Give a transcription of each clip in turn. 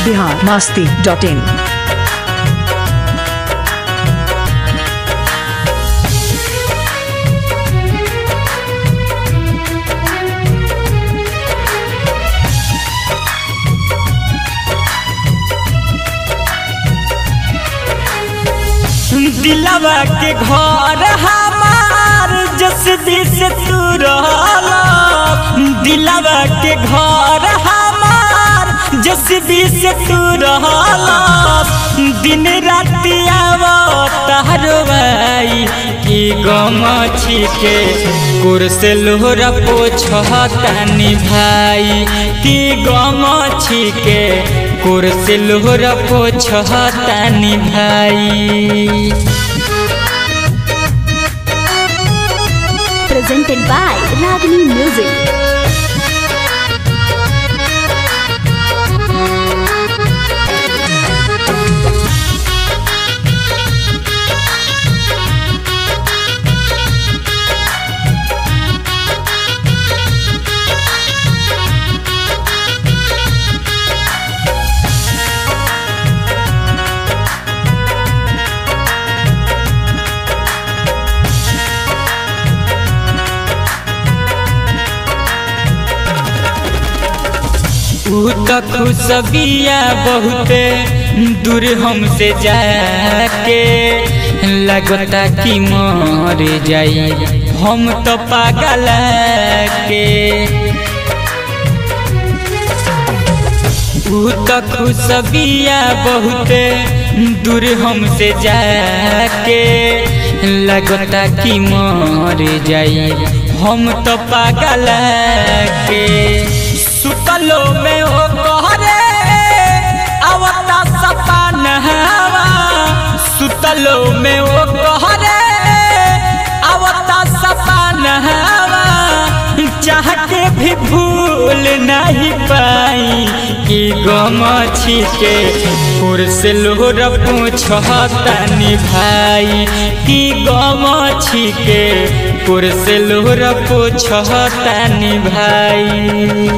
Bihar Masti dot इन दिलवा के घर हमार जसदी से तू रहला दिलवा के घर हमार जसदी से तू रहला दिन राति आवतारवाई की गम छिके कुर्से लोहरा पोछतानी भाई की गम छिके कुर्से लोहरा पोछतानी भाई presented by Ragini Music. ऊ त खुशबिया बहुते दूर हमसे जाके लगता कि मर जाई हम तो पागल के ऊ त खुशबिया बहुते दूर हमसे जाके लगता कि मर जाई हम तो पागल के सुतलो में ओ कहरे आवता सपन हवा सुतलो में ओ कहरे आवता सपन हवा चाह के भी भूल नहीं पाई कि गम छिके कुर्स लोहर पूछतानी भाई कि गम छिके कुर्स लोहर पूछतानी भाई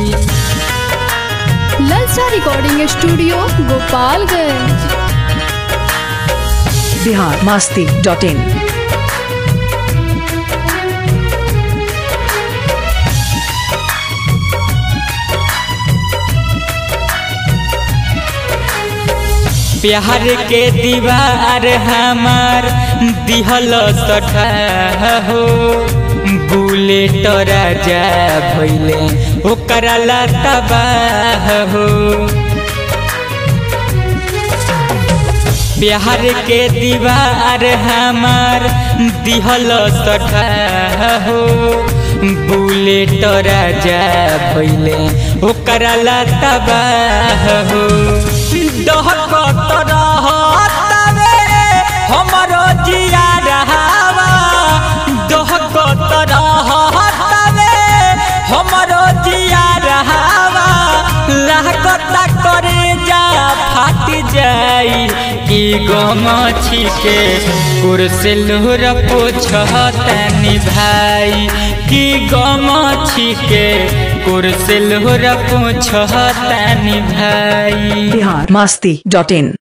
ललचा recording studio Gopalganj Bihar Masti dot in प्यार के दीवार हमार दिहल सठा हो बुलेट राजा भैले ओकरा ला तबाह हो प्यार के दीवार हमार दिहल सठा हो बुलेट राजा भैले ओकरा ला तबाह हो डहकत रहतवे हमरो जिया रहावा डहकत रहतवे हमरो जिया रहावा लागत करे जा फाट जाई कि गम छिके कुर्से लोहर पोछतानी भाई कि गम छिके कुर्से लोहर पोछतानी भाई बिहार मास्ती डॉट इन